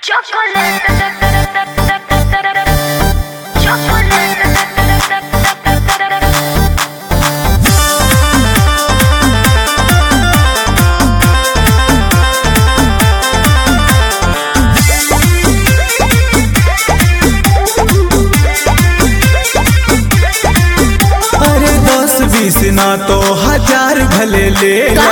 अरे दस बीस ना तो हजार भले ले ला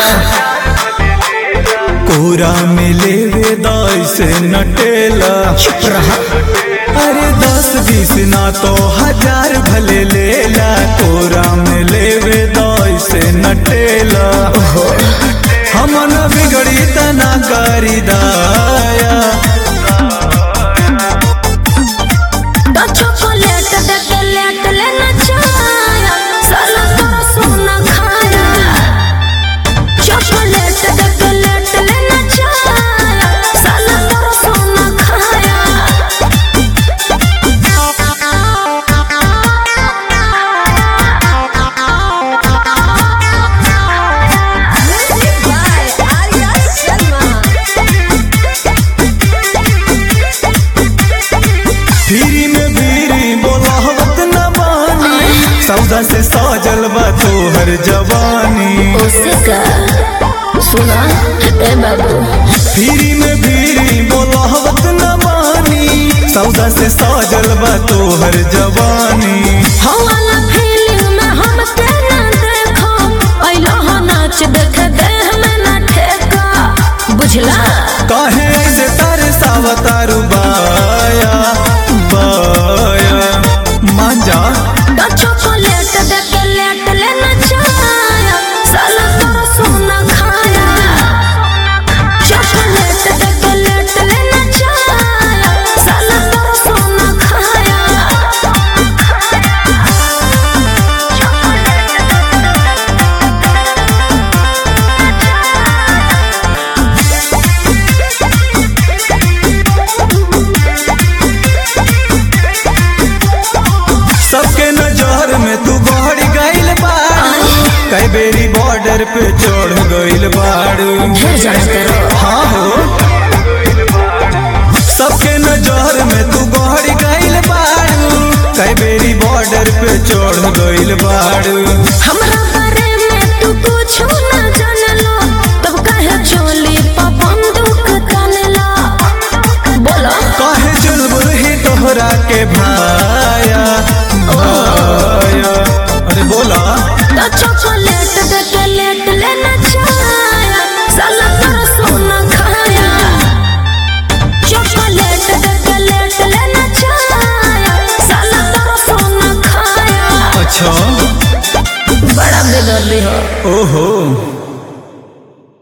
कोरा में लेवे दस नटेला चुप रहा अरे दस बीस ना तो हजार भले ले ला कोरा में लेवे दस नटेला हम न बिगड़ी तना करी दाया तो चॉकलेट दे के लेट लेना चाया साला तोरा सोना खाया चॉकलेट दे के लेट लेना चाया साला तोरा सोना खाया Music by Arya Sharma फिरी में भीरी बोलावत न बानी सौदा से सजल बा तोहर जवानी उसका सुना ए बाबू फिरी में भीरी बोलावत न बानी सौदा से सजल बा तोहर जवानी हवाला फीलिंग में हम तेना देखो ऐलो हो नाच देख दे हमें ना ठेका बुझला काहे ऐसे तारे सावतारू बाया बाया मान जा तो चॉकलेट दे के लेट लेना चाया साला तोरा सोना खाया चॉकलेट दे के लेट लेना चाया साला तोरा सोना खाया सबके नजर में तू बढ़ गइल बाड़ू कई बेरी बॉर्डर पे चढ़ गइल बाड़ू ढेर जाना करो हाँ हो सबके नजर में तू बढ़ गइल बाड़ू कई बेरी बॉर्डर पे चढ़ गइल बाड़ू हमरा बारे में तू कुछ ना जानलो तब काहे चोली पा बंदूक तानला बोलो काहे चुनबो ही तोहरा के भाया भाया अरे बोला तो चॉकलेट दे के लेट लेना चाया साला तोरा सोना खाया चॉकलेट दे के लेट लेना चाया साला तोरा सोना खाया अच्छा बड़ा बेदर्दी हो ओहो